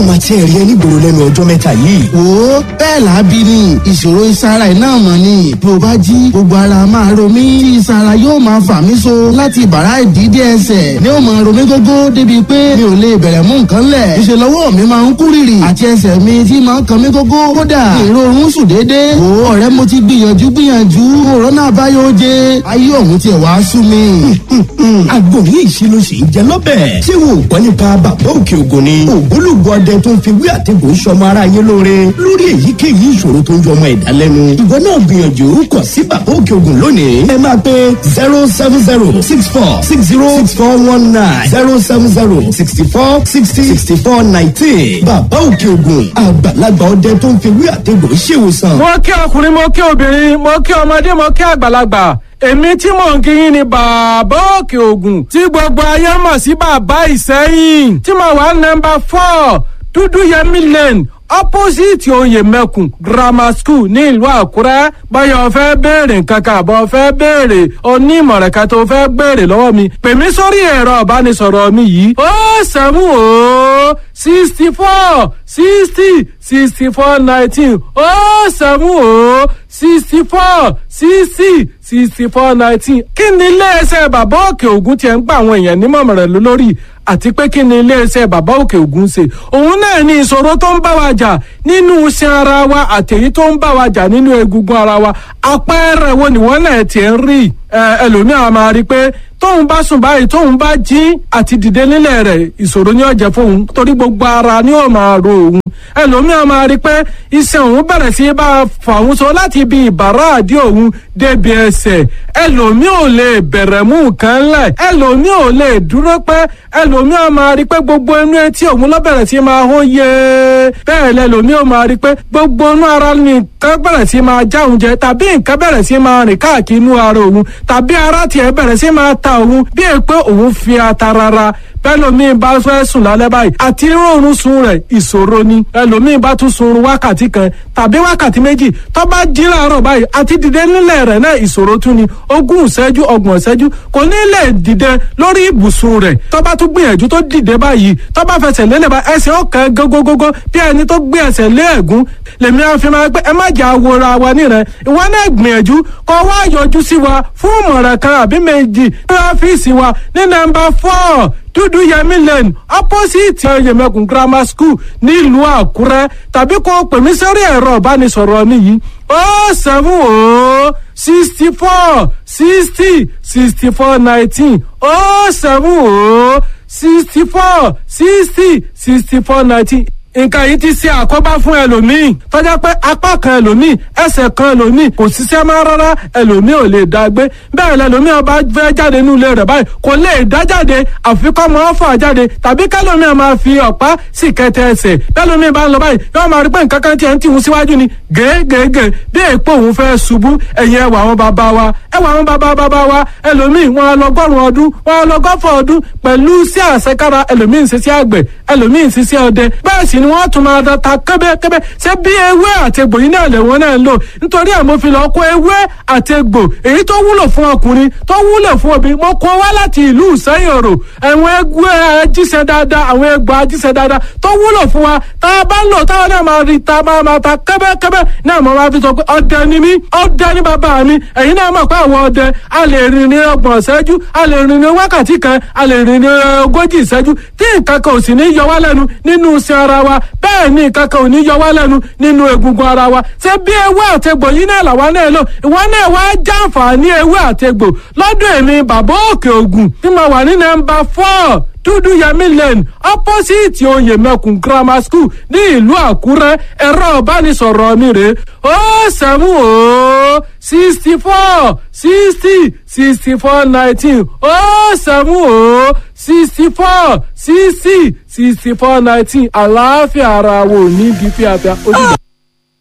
máa tiẹ̀ rí ẹ nígboro lẹ́nu ọjọ́ mẹ́ta yìí. wo bẹ́ẹ̀ làábí ni ìṣòro ìsara ẹ̀ náà mọ̀ ni bí o bá jí gbogbo ara máa ro mí tí ìsara yóò máa fà mí so láti bàrá ìdídé ẹsẹ̀ ni ó máa ro mí gógó débi pé mi ò lè bẹ̀rẹ̀ mú nǹkan lẹ̀ ìṣe lọ́wọ́ mi máa ń kú rìrì àti ẹsẹ̀ mi tí máa ń kan mí gógó kódà ìrorun sùn déédéé wo ọ̀rẹ́ mo ti gbìyànjú gbìyànjú òrónà àbáyọ jẹ ayé òun tiẹ̀ wá sú mi. àgbo yìí ṣe ló ṣe ń jẹ lọ́bẹ̀. ṣé wo gbọ́ nípa bàbá òkè ògùn ni. ògbólógbò ọdẹ tó ń fi wí àtẹ̀gùn sọmọ ara yé lóore lórí èyíkéyìí ìṣòro tó ń jọmọ ẹ̀dá lẹ́nu. ìwọ náà gbìyànjú kàn sí bàbá òkè ògùn lónìí. ẹ máa pe zero seven zero six four six zero six four one nine zero seven zero sixty four sixty sixty four nineteen. bàbá òkè ògùn àgbàlagbà ọdẹ tó ń fi wí àtẹ̀gùn ṣèwòsàn. mo kí ọkùnrin mo kí obìnrin mo kí ọmọdé mo kí àgbàlagbà èmi tí mò ń kí yín ni bàbá òkè ògùn tí gbogbo ayé mọ̀ sí bàbá ìsẹ́yìn tí mo wà nọmba four dúdú yẹmí lane opposite oyè mẹ́kùn grammar school ní ìlú àkúrẹ́ báyọ̀ fẹ́ béèrè nǹkan kan àbọ̀ fẹ́ béèrè onímọ̀ràn kan tó fẹ́ béèrè lọ́wọ́ mi pè mí sórí ẹ̀rọ ìbánisọ̀rọ̀ mi yìí ó sẹ́mu ó sixty four sixty sixty four nineteen ó sẹ́mu ó sixty four sixty sixty four nineteen kí ni iléeṣẹ́ bàbá òkè ògùn tiẹ̀ ń gba àwọn èèyàn nímọ̀ràn lórí àti pé kí ni iléeṣẹ́ bàbá òkè ògùn ṣe òun náà ní ìṣòro tó ń bá wa jà nínú iṣan ara wa àtẹ̀yí tó ń bá wa jà nínú egungun ara wa àpẹẹrẹ wo nìwọ́n náà tiẹ̀ ń rí ẹlòmíràn máa rí i pé tóun bá sùn báyìí tóun bá jí àti dìde nílẹ̀ rẹ̀ ìṣòro ni ó jẹ́ fóun torí gbogbo ara ni ó máa ro òun ẹlòmíràn máa rí i pé iṣan òun bẹ̀rẹ̀ sí bá a fà òun so láti ibi ìbàrá àdí òun débi ẹsẹ̀ ẹlòmíràn ò lè bẹ̀rẹ̀ mú nǹkan lẹ̀ ẹlòmíràn ò lè dúró pẹ́ ẹlòmíràn máa rí i pé gbogbo inú etí òun ló bẹ̀rẹ̀ sí máa hó yé bẹ́ẹ̀ lẹ́lòmíràn máa rí i pé gbogbo inú ara ni nǹkan bẹ̀rẹ̀ sí máa já òun jẹ tàbí nǹkan bẹ̀rẹ̀ sí máa rìn káàkiri inú ara òun tàbí ara tiẹ̀ bẹ̀rẹ̀ sí máa ta òun bí è pé òun fi ata rárá bẹ́lòmíì bá fẹ́ sùn lálẹ́ báyìí àti rọrùn sun rẹ̀ ìṣòro ni ẹlòmíì bá tún sun wákàtí kan tàbí wákàtí méjì tó bá jí láàárọ̀ báyìí àti dìde nílẹ̀ rẹ̀ náà ìṣòro tún ni ogún ìṣẹ́jú ọgbọ̀n ìṣẹ́jú kò ní lè dìde lórí ibùsùn rẹ̀ tó bá tún gbìyànjú tó dìde báyìí tó bá fẹsẹ̀ lélẹ̀ bá ẹsẹ̀ ọ̀kan gógógógó bí ẹni tó gbé ẹsẹ̀ lé ẹ̀gún lèmi á fi máa pé ẹ má jà wòra wa nírẹ̀ ìwọ náà gbìyànjú kó wá yọjú sí wa fún ìmọ̀ràn kan àbí méjì ní ọ́fíìsì wa ní nọ́mbà four dúdú yẹmí lane opposite yẹmẹkùn grammar school nílùú àkúrẹ́ tàbí kó pè mí sórí ẹ̀rọ ìbánisọ̀rọ̀ mi yìí ó seven ó sixty four sixty sixty four nineteen ó seven ó sixty four sixty sixty four nineteen nǹkan yìí ti ṣe àkóbá fún ẹlòmíì tọ́jà pé apá kan ẹlòmíì ẹsẹ̀ kan ẹlòmíì kò ṣiṣẹ́ máa rárá ẹlòmíì ò lè dá gbé bẹ́ẹ̀ lẹlòmíì ọba fẹ́ jáde nínú ilé rẹ̀ báyìí kò lè dá jáde àfikọ́ máa fà jáde tàbí kẹlòmíì máa fi ọ̀pá sì kẹtẹ ẹsẹ̀ bẹ́ẹ̀lòmíì bá ń lọ báyìí yóò máa rí pé nǹkan kan tiẹ̀ ń tìhun síwájú ni gègègè bí èèpo òun fẹ́ ṣubú ẹ̀yìn ẹwà àwọn bàbá wa ẹwà àwọn bàbá bàbá wa ẹlòmíì wọn á lọ gọ́rùn ọdún wọn á lọ gọ́fọ̀ ọdún pẹ̀lú sí àṣekára ẹlòmíì ń ṣiṣẹ́ àgbẹ̀ ẹlòmíì ń ṣiṣẹ́ ọdẹ bẹ́ẹ̀ sì ni wọ́n tún máa da ta kẹ́bẹ́kẹ́bẹ́ ṣé bí ewé àtegbò yìí náà lẹ́wọ̀n náà ń lò nítorí ẹ̀ mo fi lọ kó ewé àtegbò èyí tó wúlò fún ọkùnrin tó wúlò fún obìnrin mo kó wá láti ìlú ìsẹ́yìn òrò àwọn egbò ajíṣẹ́ dáadáa àwọn egbò ajíṣẹ́ dáadáa tó wúlò fún wa tá a bá ń lò táwọn náà máa rí ta máa máa ta kẹ́bẹ́kẹ́bẹ́ náà mo máa fi sọ pé ọdẹ ni mí ọdẹ ni bàbá mi ẹ̀yin náà mọ̀ pé àwọn ọdẹ a lè rìn ní ọgbọ̀n ìṣẹ́jú a lè rìn ní wákàtí kan a lè rìn ní ogójì ìṣẹ́jú tí nǹkan kan ò sì ní yọ wá lẹ́nu nínú iṣẹ́ ara wa bẹ́ẹ̀ ni nǹkan kan ò ní yọ wá lẹ́nu nínú egungun ara wa ṣé bí ewé àtegbò yìí náà làwa náà lò ìwọ náà wá jàǹfààní ewé àtegbò lọ́dọ̀ èmi bàbá òkè ògùn tí mo wà ní nọ́mbà four dúdú yẹmí lane opposite oyè mẹkùn grammar school ní ìlú àkúrẹ́ ẹ̀rọ ìbánisọ̀rọ̀ mi rè ó sẹ́mu ó sixty four sixty sixty four nineteen ó sẹ́mu ó sixty four sixty sixty four nineteen àlàáfíà ara wo ní bí fíafíà ó dìgbà.